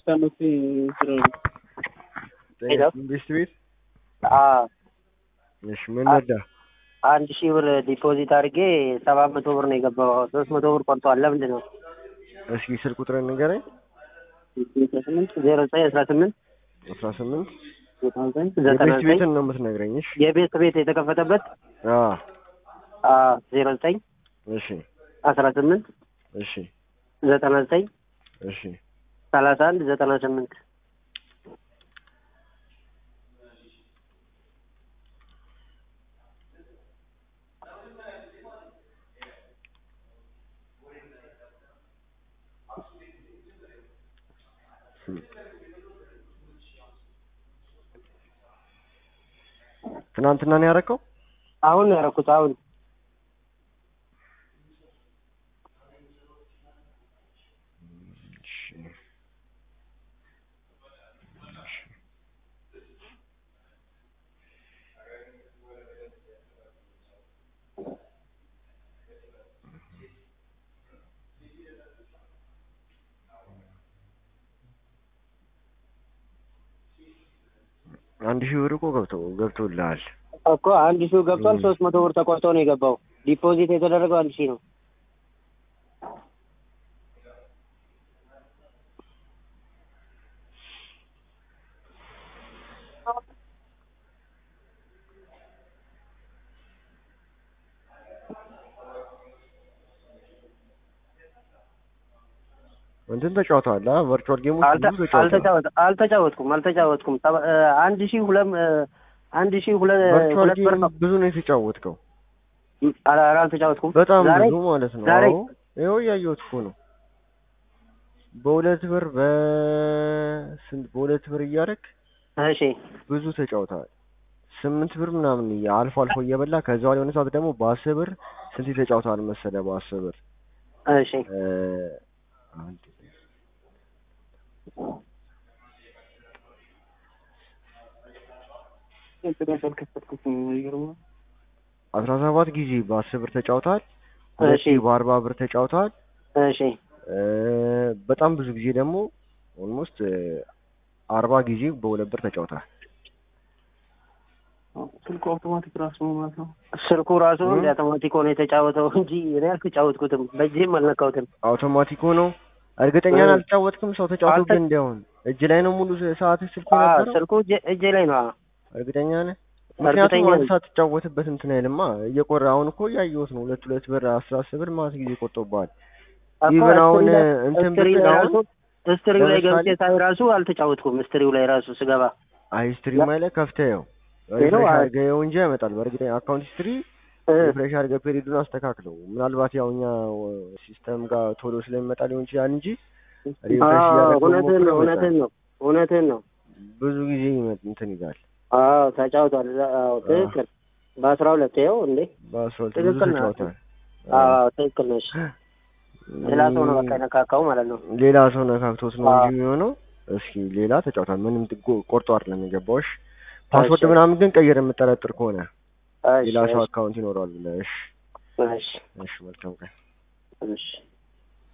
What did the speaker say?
አመት ስራ ሄሎ። ኢንቨስት ቤት አዎ እሺ ምን ነዳ አንድ ሺህ ብር ዲፖዚት አድርጌ ሰባት መቶ ብር ነው የገባው። ሶስት መቶ ብር ቆርጧል። ለምንድን ነው? እስኪ ስልክ ቁጥር ንገረኝ ስምንት ዜሮ ዘጠኝ አስራ ስምንት አስራ ስምንት ዘጠና ዘጠኝ ዘጠና ኢንቨስት ዘጠኝ ቤትን ነው የምትነግረኝ እሺ የቤት ቤት የተከፈተበት አዎ ዜሮ ዘጠኝ እሺ አስራ ስምንት እሺ ዘጠና ዘጠኝ እሺ ሰላሳ አንድ ዘጠና ስምንት ትናንትና ነው ያደረከው አሁን ነው ያደረኩት። አሁን እሺ አንድ ሺህ ብር እኮ ገብቶ ገብቶልሃል እኮ አንድ ሺህ ገብቷል። እ። ሶስት መቶ ብር ተቆርጦ ነው የገባው። ዲፖዚት የተደረገው አንድ ሺህ ነው። እንትን ተጫውተዋል አ ቨርቹዋል ጌሞች አልተ- ብዙ ተጫውተዋል አልተጫወት- አልተጫወትኩም አልተጫወትኩም። ሰባ- እ፣ አንድ ሺህ ሁለት እ፣ አንድ ሺህ ሁለት ቨርቹዋል ሁለት ብር ጌም ነው። ብዙ ነው የተጫወትከው ኧረ ኧረ አልተጫወትኩም። በጣም ዛሬ ብዙ ማለት ነው ዛሬ አዎ ይኸው እያየሁት እኮ ነው በሁለት ብር በስንት በሁለት ብር እያደረግ እሺ ብዙ ተጫውተዋል ስምንት ብር ምናምን እያ- አልፎ አልፎ እየበላ ከዛ በኋላ የሆነ ሰዓት ደግሞ በአስር ብር ስንት ተጫውተዋል መሰለ በአስር ብር እሺ እ፣ አንድ አስራ ሰባት ጊዜ በአስር ብር ተጫውተዋል ሁለት እሺ ጊዜ በአርባ ብር ተጫውተዋል እሺ እ፣ በጣም ብዙ ጊዜ ደግሞ ኦልሞስት አርባ ጊዜ በሁለት ብር ተጫውተዋል ስልኩ አውቶማቲክ ራሱ ነው ማለት ነው። ስልኩ ራሱ እ? እንደ አውቶማቲክ ሆኖ የተጫወተው እንጂ እኔ አልተጫወትኩትም። በእጄም አልነካሁትም። አውቶማቲክ ሆኖ እርግጠኛ እ። አልተጫወትክም ሰው ተጫውቶ አልተ- ግን እንዲያውን እጅ ላይ ነው ሙሉ ሰዓት ስልኩ አዎ የነበረው ስልኩ እጄ- እጄ ላይ ነው። አዎ። እርግጠኛ ነህ እርግጠኛ ምክንያቱም አንድ ነኝ። ሰዓት ትጫወትበት እንትን አይልማ እየቆረ አሁን እኮ እያየሁት ነው ሁለት ሁለት ብር አስራ አስር ብር ማለት ጊዜ ቆርጦብሃል እኮ ኢቨን አሁን ስትሪ ላይ- እንትን ስትሪ ብትል ላይ አሁን ራሱ ስትሪው ላይ ለምሳሌ- ገብቼ ሳይ ራሱ አልተጫወትኩም። ስትሪው ላይ ራሱ ስገባ አይ ሂስትሪ ላይ ከፍተኸው ሪፍሬሽ አይ- አድርገኸው እንጂ ያመጣል በእርግጠኛ አካውንት ሂስትሪ እ፣ ሪፍሬሽ አድርገህ ፔሪዱን አስተካክለው ምናልባት ያው እኛ ሲስተም ጋር ቶሎ ስለሚመጣ ሊሆን ይችላል እንጂ ሪፍሬሽ አዎ እያደረገው እውነትህን ነው ሞክረው እውነትህን ነው እውነትህን ነው። ብዙ ጊዜ ይመጥ እንትን ይላል አዎ ተጫውቷል። አዎ ትክክል። በአስራ ሁለት ይኸው እንዴ በአስራ ሁለት ብዙ ትክክል ነው። ተጫውተዋል አዎ ትክክል ነሽ። ሌላ ሰው ነው በቃ የነካካው ማለት ነው። ሌላ ሰው ነካክቶት ነው አዎ። እንጂ የሚሆነው እስኪ ሌላ ተጫውቷል ምንም ትጎ- ቆርጦ አይደለም የገባው እሺ ፓስወርድ እሺ። ምናምን ግን ቀይር የምጠረጥር ከሆነ እሺ ሌላ ሰው እሺ አካውንት ይኖረዋል ብለህ እሺ እሺ እሺ መልካም ቀን እሺ